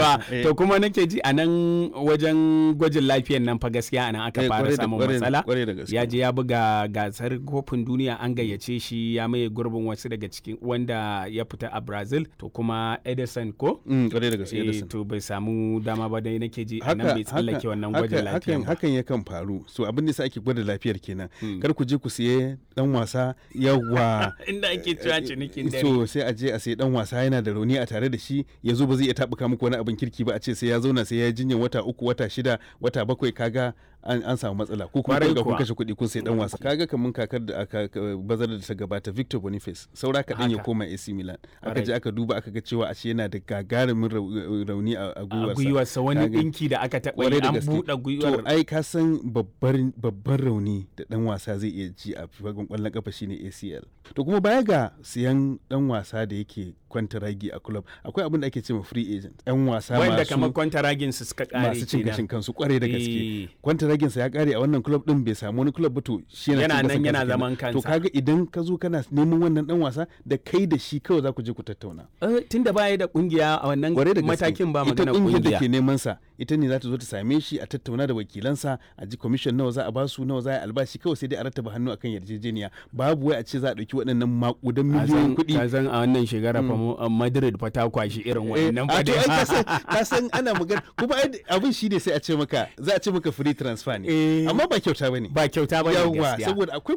yawa Eh. to kuma nake ji a nan wajen gwajin lafiyan nan fa gaskiya a nan aka Eh, fara kwarai da- samun kwarai da- matsala kwarai da gaske. ya je ya buga gasar kofin duniya an gayyace shi ya maye gurbin wasu daga cikin wanda ya fita a brazil to kuma edison ko Mm, kwarai da gaske Eh, Edison. to bai samu dama ba dai nake ji a nan bai tsallake wannan gwajin haka- lafiyan hakan, ba hakan yakan faru so abin da sa ake gwada lafiyar kenan kar ku je ku siye dan wasa yawa inda ake cewa cinikin dare so sai a je a sai dan wasa yana da rauni a tare da shi ya zo ba zai iya tabuka muku wani abin kirki ba a ce sai ya zauna sai ya yi jinyar wata uku wata shida wata bakwai kaga an, an samu matsala ko kuma Kwarai kun ga kun kuwa. kashe kuɗi kun sai dan wasa kaga kamun kakar da aka ka- bazar da ta gabata Victor Boniface saura kaɗan ya Haka. koma AC Milan aka Kwarai. je aka duba aka ga cewa ashe yana da gagarumin rau- rauni a a a gwiwarsa gwiwarsa wani Kaga- dinki da aka taɓa kwarai yi da an gaske. buɗe gwiwar To ai ka san babbar babban rauni da dan wasa zai iya ji a fagen kwallon kafa shine ACL. To kuma baya ga siyan dan wasa da yake kwantaragi a club akwai abin da ake cewa free agent. Yan wasa wanda kamar masu kwantaragin su suka kare masu cin gashin kenan kansu kwarai da Eh. gaske. Kwantaragin sa ya kare a wannan club din bai samu wani club ba to shi yana Yana cin nan gashin yana kansa zaman kenan. To kansa. kaga idan ka zo kana neman wannan dan wasa da kai da shi kawai za ku je ku tattauna. Eh, tunda baya da kungiya a wannan kwarai da gaske matakin ba ita magana kungiyar da kungiya ke neman sa ita ne za ta zo ta same shi a tattauna da wakilansa a ji commission nawa za a basu nawa za a yi albashi kawai sai dai a rattaba hannu akan yarjejeniya babu wai a ce za a dauki waɗannan makudan miliyoyin kuɗi ka san a wannan shekara fa mu- a Madrid fa ta kwashi irin Eh, wannan a fa to ai dai. ka san- ka san ana magana kuma ai abin shi ne sai a ce maka za a ce maka free transfer ne Eh. amma ba kyauta bane ba kyauta ba ne yawa gaskiya saboda akwai